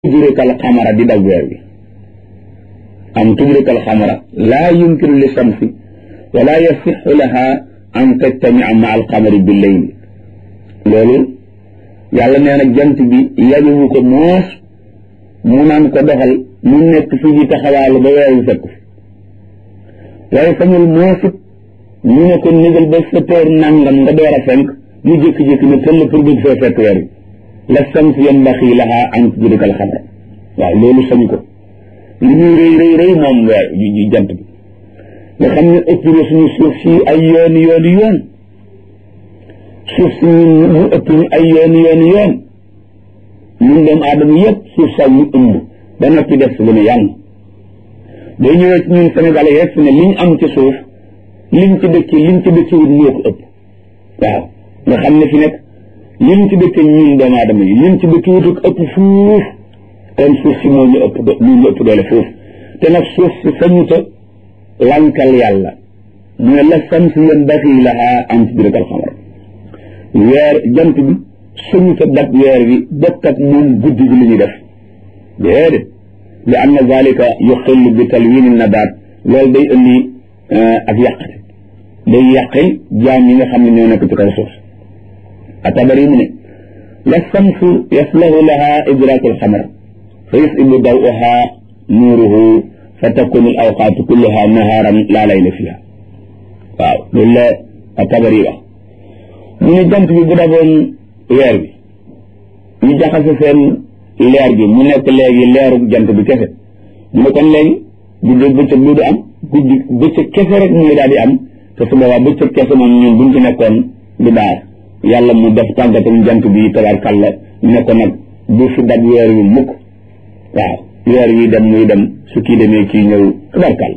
tudrika al xamara di daw weer wi am tudrika al xamara laa yumkinu li shamsi wala yasixu laha an tajtamia ma al xamari bi leyli loolu yàlla nee na jant bi yañuwu ko moos mu naan ko doxal mu nekk fi di taxawaalu ba weer wi fekk fi waaye sañul moosit ñu ne ko négal ba sept heures nangam nga door a fenk mu jékki-jékki ne tëll pour bëgg fee fekk weer wi la shams yanbaxi laha an tudrika al xamara waaw loolu sañu ko li muy rëy rëy rëy moom weer jant bi nga xam ne ëpp na suñu suuf si ay yooni yooni yoon suuf si ñun mu ëpp ñu ay yooni yooni yoon ñun doomu aadama yëpp suuf sax ñu ëmb ba noppi def si lu ne yàlla day ñëwee ci ñun Sénégalais rek fi ne liñ am ci suuf liñ ci dëkki liñ ci dëkki wut ñoo ko ëpp waaw nga xam ne fi nekk liñ ci dëkki ñun doomu aadama yi liñ ci dëkki wut ëpp fuuf kon suuf si moo ñu ëpp moo ñu ëpp doole fuuf te nag suuf si sañuta lankal yàlla mu ne la samsi yanbaghi laha an tudrika al qamar weer jant bi sañuta dab weer bi bokk ak moom guddi gi li ñuy def déedéet li anna zalika yuxillu bi talwini nabaat loolu day indi ak yàqate day yàqil jaam yi nga xam ne ñoo nekk ci kaw suuf atabari mu ne la samsu yaslahu laha idraku al qamar fa yusibu dawuha nuuruhu fa takunu al awqaatu kulluha nahaaran laa layla fiha waaw loolu la atabari wax mu ne jant bi bu daboon weer bi ñu jaxase seen leer bi mu nekk léegi leeru jant bi kese mu ne kon léegi guddi bëccëg du du am guddi bëccëg kese rek mooy daal di am te su boobaa bëccëg kese moom ñun buñ ci nekkoon du baax yàlla mu def tàggatam jant bi tabarkàlla ñu ne ko nag bu fi dab weer wi mukk waaw weer wi dem muy dem su kii demee kii ñëw tabarkàlla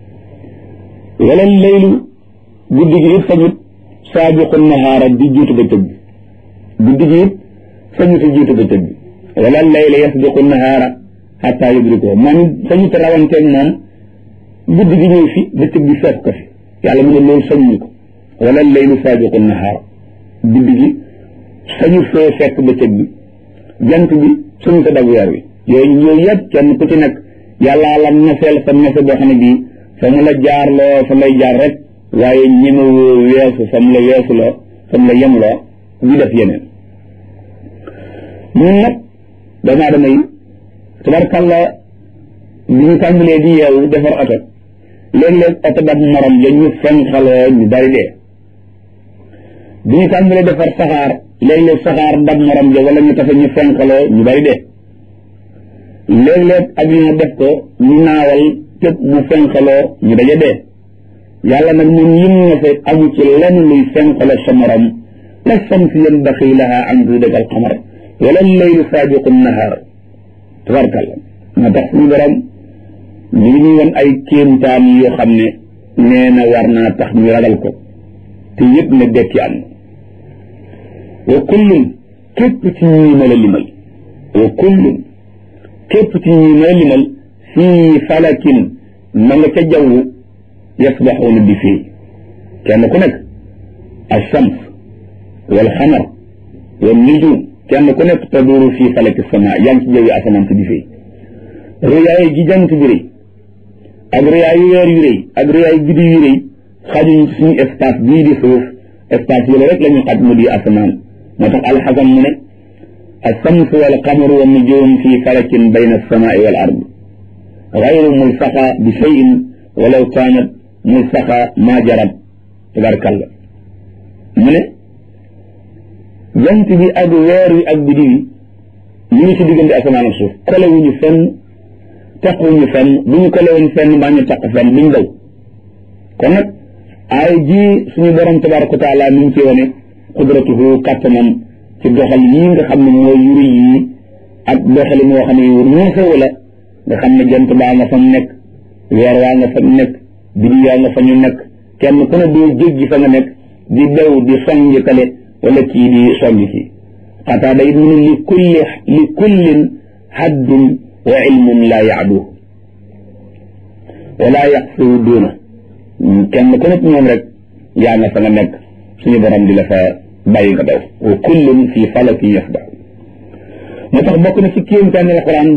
wala laylu guddi gi it sañut saabiqu nahaara di jiitu bëccëg bi guddi gi it sañut a jiitu bëccëg bi wala layla yasbiqu nahaara xataa yudrikuhu moom sañut a rawanteeg moom guddi gi ñëw fi bëccëg bi fekk ko fi yàlla mu ne loolu sañuñu ko wala laylu saabiqu nahaara guddi gi sañu fee fekk bëccëg bi jant bi suñu ko dab weer wi yooyu yooyu yëpp kenn ku ci nekk yàllaa la naseel sa nase boo xam ne bii fa mu la jaar loo fa lay jaar rek waaye ñemewoo weesu fa mu la weesu loo fa mu la yem loo di def yeneen ñun nag doomu aadama yi tabarkàlla bi ñu tàmbalee di yeewu defar oto léeg-léeg oto dab morom ja ñu fenxaloo ñu bari dee bi ñu tàmbalee defar saxaar léeg-léeg saxaar dab morom ja wala ñu tafe ñu fenxaloo ñu bari dee léeg-léeg avion def ko ñu naawal tëb mu fenxaloo ñu daje dee yàlla nag ñun yim na fa amu ci lenn luy fenxaloo sa morom la samsi yanbaxi laha an tudrika al qamar wala laylu saabiqu nahaar tabarkalla moo tax suñu borom ñu ngi ñuy won ay kéemtaan yoo xam ne nee na war naa tax ñu ragal ko te yëpp ne dekki am wa kullum képp ci ñii ma la limal wa kullum képp ci ñii ma la limal fii falakin ma nga ca jaww yasbaxuuna bi fii kenn ku nekk alshams wal xamar wal nujum kenn ku nekk taduru fii falaki sama yaa ngi ci jawwi asamaan si di fii rëyaay gi jant bi rëy ak rëyaay weer yu rëy ak rëyaay guddi yu rëy xajuñ suñu espace bii di suuf espace yooyu rek la ñu xaj mu di asamaan moo tax alxasan mu ne alshams wal qamaru wa nujum fii falakin bayna alsamaai wal ard gayru mulsaqa bi cheyin walaw kaanat mulsaqa maa jarat tabarkalla mu ne jant bi ak weer wi ak biddi wi ñu ngi ci diggante asamaan ak suuf kolewuñu fenn tequñu fenn bu ñu kolewoon fenn mbaa ñu taq fenn duñ daw kon nag ay ji suñu borom tabaraka wa taala mi ngi ci wane qudratuhu kàttanam ci doxal yii nga xam ne mooy yuri yii ak doxali moo xam ne yu ñeesewu la nga xam ne jant baa nga fa nekk weer waa nga fa nekk biddi yaa nga fa ñu nekk kenn ku ne doo jéggi fa nga nekk di daw di songi kale wala kii di songi kii xataa day mu ne li kulli li kullin haddun wa ilmun laa yaaduhu wala yaqsiru duuna kenn ku nekk ñoom rek yaa nga fa nga nekk suñu borom di la fa bàyyi nga daw wa kullun fi falakin yasbax moo tax bokk na ci kéemtaani alquran